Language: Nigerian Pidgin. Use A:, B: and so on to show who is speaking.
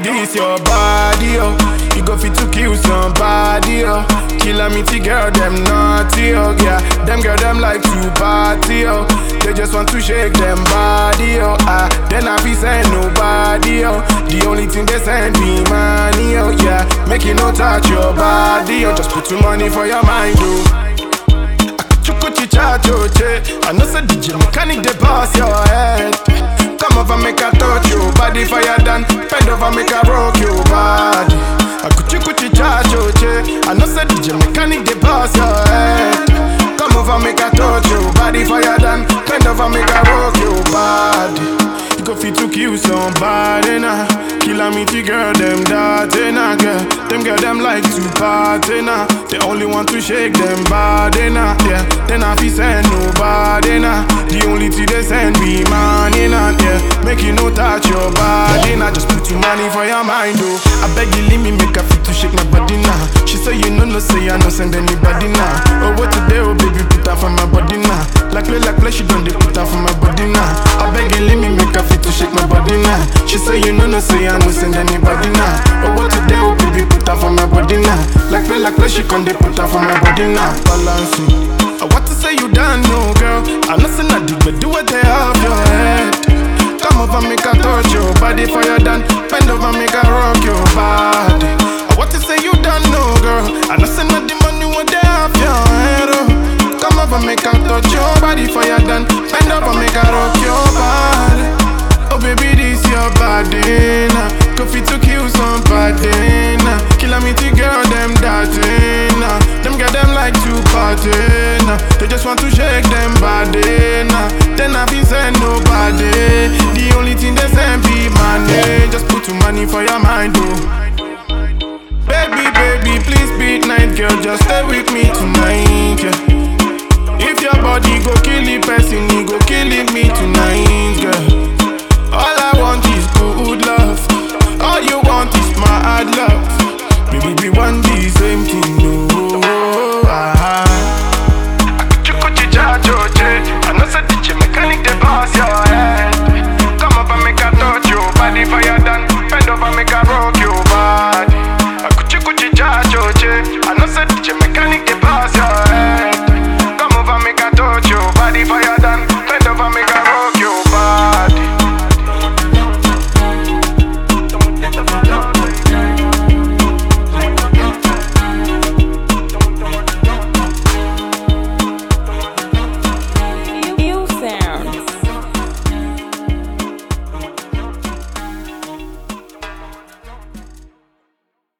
A: this your body, oh. You go fit to kill somebody, oh. Kill girl, them naughty, oh yeah. Them girl, them like to party, oh. They just want to shake them body, oh ah. Then I be send nobody, oh. The only thing they send me money, oh yeah. Make you no touch your body, oh. Just put some money for your mind, oh. Chukuchi cha choche I know say DJ mechanic they pass your head Come over make a touch your body fire than Bend over make a rock your body Akuchi kuchi cha choche I know say DJ mechanic they pass your head Come over make a touch your body fire than Bend over make a rock your body you go fit to kill somebody now. Kill a meaty girl, them dirty now, girl. Them girl, them like to party now. They only want to shake them body now, yeah. Then I feel send nobody now. The only thing they send me money now, yeah. Make you no touch your body now. Just put your money for your mind, oh. I beg you, leave me make a fit to shake my body now. She say you know, no say I no send anybody now. Oh, what today, oh baby, put that for my body now. Like play, like play, she done they put that for my body now. I beg you, leave me make a fit to shake my body now. She say you know no say I no send anybody now. But what today oh baby put her for my body now. Like play like play she con they put her for my body now. Balancing. I want to say you done no girl. I'm not saying I did but do what